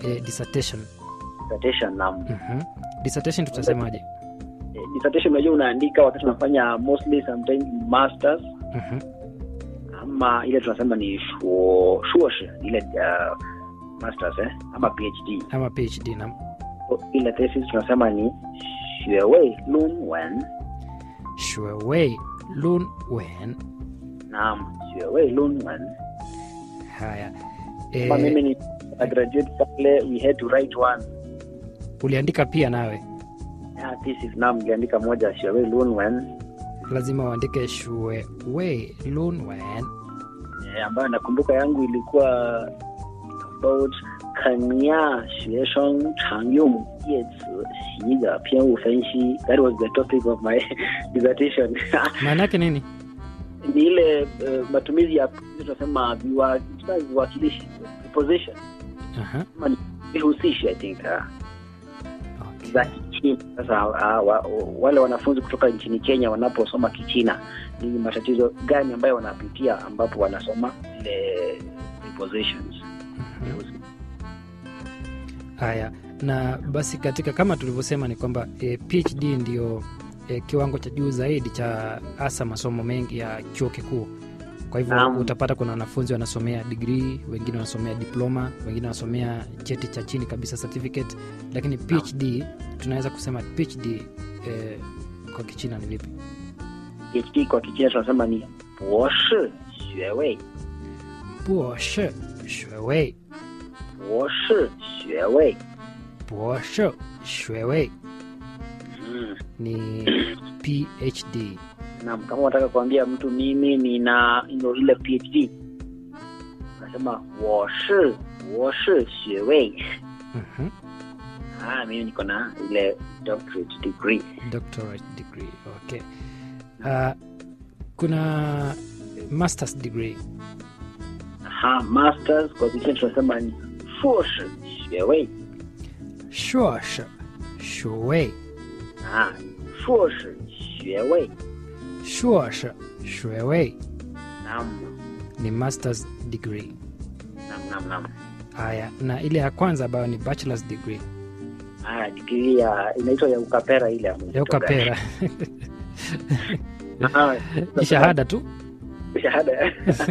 eh, dissertation dissertation naam Mhm. dissertation tutasemaje Eh, dissertation unajua unaandika wakati unafanya mostly sometimes masters Mhm. ama ile tunasema ni shuo shuoshi ile uh, masters eh ama phd ama phd na So, ile thesis tunasema ni 学位论文 shuewei lun wen naam 学位论文 haya kama mimi eh, ni a graduate pale we had to write one uliandika pia nawe yeah, thesis naam niliandika moja 学位论文 lazima uandike shuewei lun wen eh, ambayo nakumbuka yangu ilikuwa about 肯亚学生常用叶子习的偏误分析 that was the topic of my dissertation maana yake nini ni ile uh, matumizi ya tunasema viwa- tunasema viwakilishi preposition Aha. ama ni vihusishi i think uh, Okay. za kichina sasa uh, wa, wale wanafunzi kutoka nchini kenya wanaposoma kichina ni matatizo gani ambayo wanapitia ambapo wanasoma ile prepositions Mhm. haya na basi katika kama tulivyosema ni kwamba e, phd ndio e, kiwango cha juu zaidi cha hasa masomo mengi ya chuo kikuu kwa hivyo Naam. utapata kuna wanafunzi wanasomea digrii wengine wanasomea diploma wengine wanasomea cheti cha chini kabisa certificate lakini phd tunaweza kusema phd e, kwa kichina ni vipi phd kwa kichina tunasema ni 博士学位博士学位博士学位博士学位 mm. ni phd Naam, kama unataka kuambia mtu mimi nina ino ile phd unasema 我是博士学位 Mhm. ah, mimi niko na ile doctorate degree doctorate degree okay uh, kuna masters degree Aha, masters kwa kichina tunasema ni 硕士学位硕士学位 ah, 硕士学位硕士学位 naam ni masters degree naam naam naam haya na ile ya kwanza ambayo ni bachelors degree ah, degree ya inaitwa ya ukapera ile ya ya ukapera Ah, ni shahada tu shahada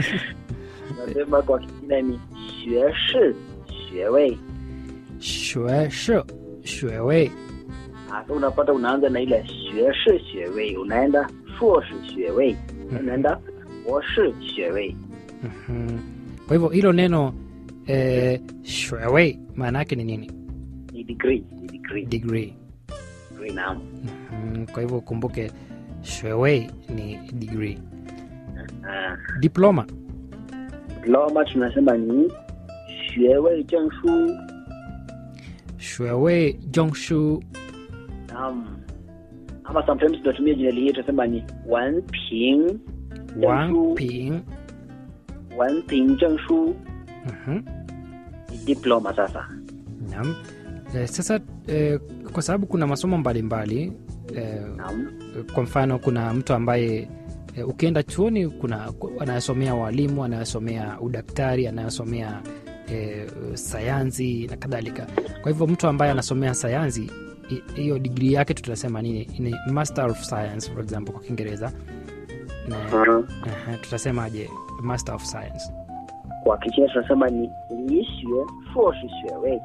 nasema kwa kichina ni 学士学位学士学位 Ah, so unapata unaanza na ile 学士学位unaenda 硕士学位 unaenda 博士学位 Mhm. kwa hivyo hilo neno eh, 学位maana yake ni nini ni degree ni degree degree degree naam Mhm. kwa hivyo ukumbuke 学位ni degree ah, diploma diploma tunasema ni 学位证书学位证书 naam ama sometimes tunatumia jina lingine tunasema ni 文凭证王书平文凭证书 Mhm. ni diploma sasa Naam. Eh, sasa eh, kwa sababu kuna masomo mbalimbali eh, naam kwa mfano kuna mtu ambaye eh, ukienda chuoni kuna anayesomea walimu anayesomea udaktari anayesomea eh, sayansi na kadhalika kwa hivyo mtu ambaye anasomea sayansi hi- hiyo digrii yake tutasema nini ni master of science for example kwa kiingereza na uh, tutasemaje master of science kwa kichina tunasema ni 理学硕士学位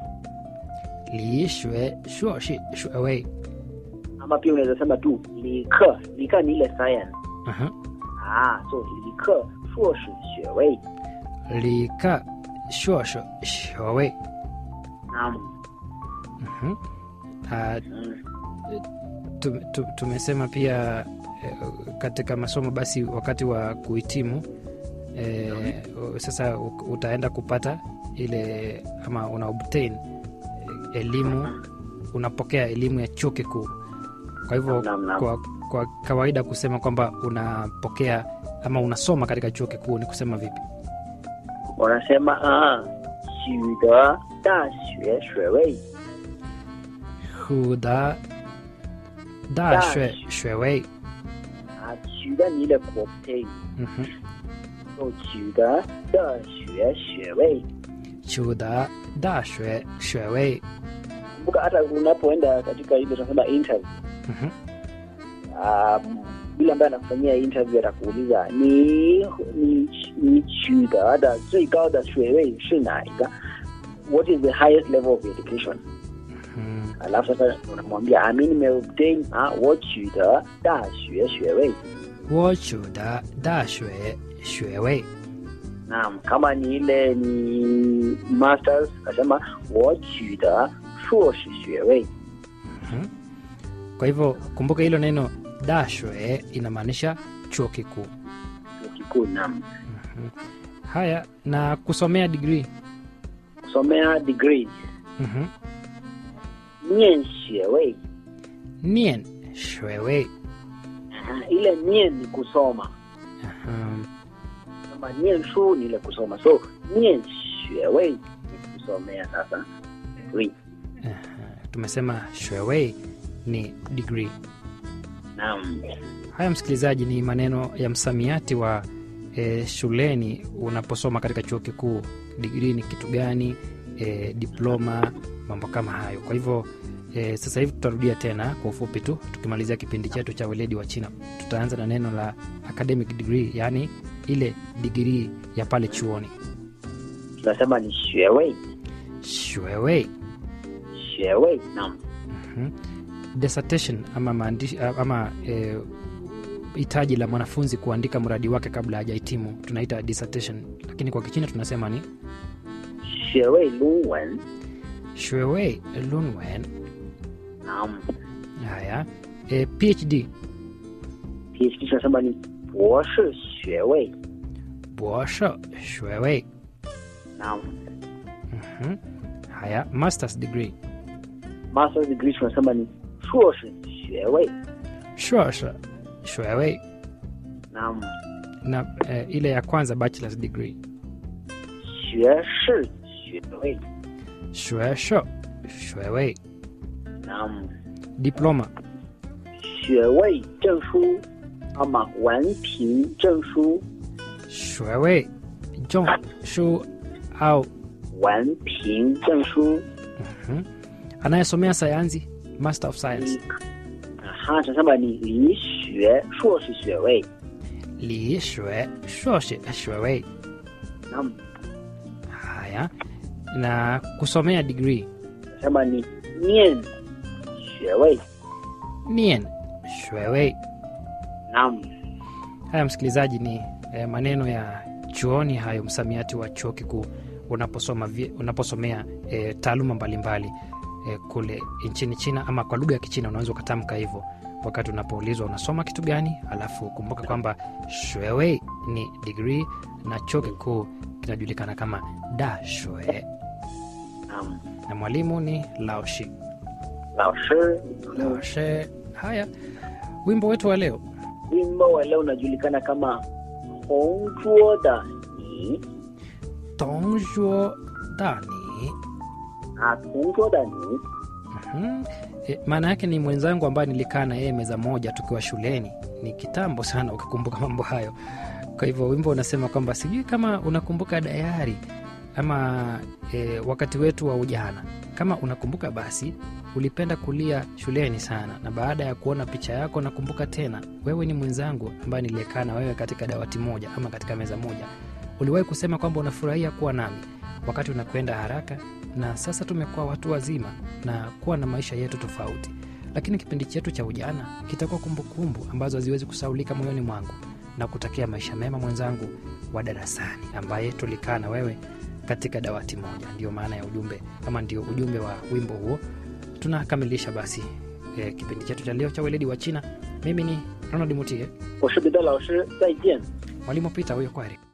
liishwe shuoshi shuewei ama pia unaweza sema tu 理科理科ni ile science uh-huh. ah so 理科硕士学位 lika shuosho shuewei naam uh-huh. uh, mm. tu- tu- tumesema pia eh, katika masomo basi wakati wa kuhitimu eh, sasa u- utaenda kupata ile ama una obtain eh, elimu unapokea elimu ya chuo kikuu kwa hivyo Naam, naam. kwa, kwa kawaida kusema kwamba unapokea ama unasoma katika chuo kikuu ni kusema vipi wanasema ah 取得大学学位 huda dashwe shwewei 啊取得你的 obtain Mhm. so 取得的学学位取得大学学位 kumbuka hata unapoenda katika ile tunasema interview Mhm. um, yule ambaye anakufanyia interview atakuuliza ni ni ni 取得的最高的学位是哪一个 what is the highest level of education Mhm. alafu sasa unamwambia ah, mi nimeobtain ah, 我取得大学学位我取得大学学位 naam kama ni ile ni masters akasema 我取得硕士学位 Mhm. kwa hivyo kumbuka hilo neno dashwe inamaanisha chuo kikuu chuo kikuu naam Mhm. haya na kusomea digrii kusomea degree Mhm. 念学位 nien shwewe Aha, ile nien ni kusoma Mhm. kama nien shu ni ile kusoma so nien 学位 ni kusomea sasa degree Aha. tumesema shwewe ni digrii naam haya msikilizaji ni maneno ya msamiati wa e, shuleni unaposoma katika chuo kikuu digrii ni kitu gani e, diploma mambo kama hayo kwa hivyo e, sasa hivi tutarudia tena kwa ufupi tu tukimalizia kipindi chetu cha weledi wa china tutaanza na neno la academic degree yaani ile digrii ya pale chuoni tunasema ni 学位 shwewe 学位 naam Mhm. dissertation ama maandishi ama e, hitaji la mwanafunzi kuandika mradi wake kabla hajahitimu tunaita dissertation lakini kwa kichina tunasema ni 学位论文 shwewe lunwen naam haya e, phd PhD tunasema ni 博士学位 bosho shwewe naam Mhm. haya masters degree master's degree tunasema ni 硕士学位 shosha shwewe naam na e, ile ya kwanza bachelors degree 学士学位 shwesho shwewe naam diploma 学位证书ama 文凭证书 shwewe jong shu au 文凭证书 Mhm. anayesomea sayansi master of science aha tunasema ni 理学硕士学位 li shwe shoshe shwewe naam haya na kusomea degree tunasema ni 念学位 nien shwewe naam haya msikilizaji ni eh, maneno ya chuoni hayo msamiati wa chuo kikuu unaposoma vi- unaposomea eh, taaluma mbalimbali eh, kule nchini china ama kwa lugha ya kichina unaweza ukatamka hivyo wakati unapoulizwa unasoma kitu gani alafu kumbuka kwamba shwewe ni digrii na chuo kikuu kinajulikana kama da shwe naam na mwalimu ni laoshi 老师 laoshe haya wimbo wetu wa leo wimbo wa leo unajulikana kama 同桌的你 tongjuo dani ah 同桌的你 Mhm. E, maana yake ni mwenzangu ambaye nilikaa na yeye meza moja tukiwa shuleni ni kitambo sana ukikumbuka mambo hayo kwa hivyo wimbo unasema kwamba sijui kama unakumbuka dayari ama e, wakati wetu wa ujana kama unakumbuka basi ulipenda kulia shuleni sana na baada ya kuona picha yako nakumbuka tena wewe ni mwenzangu ambaye niliyekaa na wewe katika dawati moja ama katika meza moja uliwahi kusema kwamba unafurahia kuwa nami wakati unakwenda haraka na sasa tumekuwa watu wazima na kuwa na maisha yetu tofauti lakini kipindi chetu cha ujana kitakuwa kumbukumbu ambazo haziwezi kusaulika moyoni mwangu na kutakia maisha mema mwenzangu wa darasani ambaye tulikaa na wewe katika dawati moja ndio maana ya ujumbe ama ndio ujumbe wa wimbo huo tunakamilisha basi e, kipindi chetu cha leo cha weledi wa china mimi ni ronald mutie 我是彼得老师，再见。 mwalimu pita huyo kwari